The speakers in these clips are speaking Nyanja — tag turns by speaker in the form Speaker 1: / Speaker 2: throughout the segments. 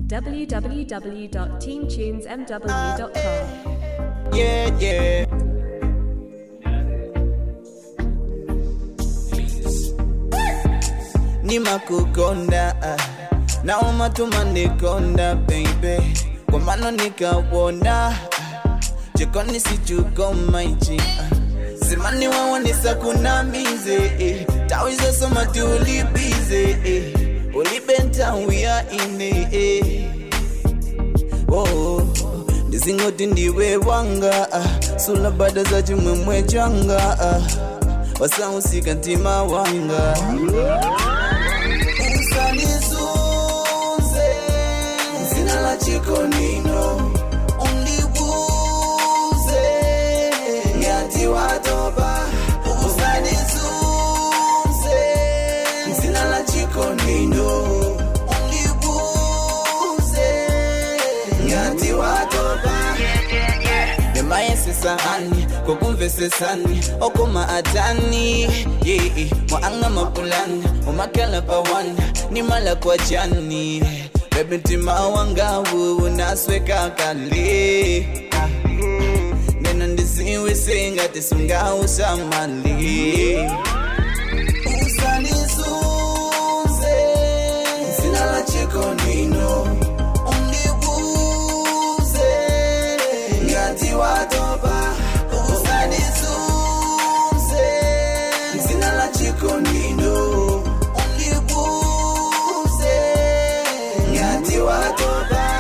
Speaker 1: www.teamtunesmw.com.
Speaker 2: Yeah, yeah. nimakukonda ah. naoma tumandikonda baby kwa mano nikawona ah. jikoni sichukomaichi ah. simani wawonisa kunamize eh. tawizosoma tulibize eh. ulibentawia ine eh. oh. ndizingoti ndiwe wanga ah. sula bada za chimwemwe changa ah. wasausika ntima wanga usanizuze zina la chikonino undibuze ngati watopa usanizuze zina la chikonino undibuze ngati watopa nemayesesahani kokumvesesani okoma atani yee mwaanga mapulani umakala pawani nimala kwa jani bebe ntima wangawu unasweka kale nena ndiziwise ngati sungausamali usanizuze zina la chikonino undibuze ngati watopa usanizuze zina la chikonino undibuze ngati watopa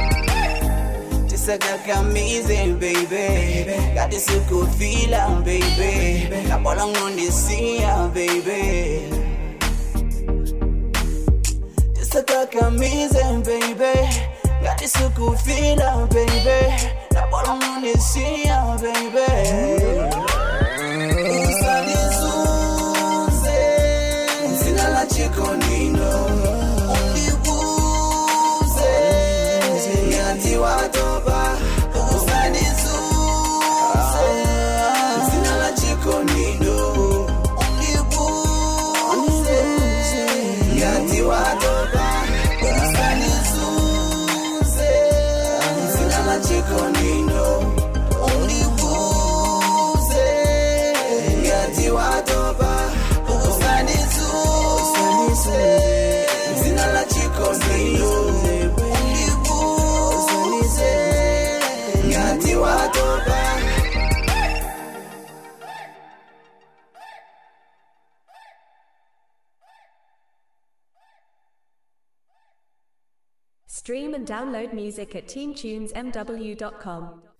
Speaker 2: tisakakamize baby ngati sikufila baby kabola ngondisiya baby tisakakamize baby ngati sikufila baby kabola ngondisiya baby usanizuze zina la chikonino undibuze ngati watopa usanizuze zina la chikonino undibuze ngati watopa usanizuze zina la chikonino undibuze ngati watopa usanizuze zina la chikonino undibuze ngati watopa
Speaker 1: Stream and download music at teamtunesmw.com.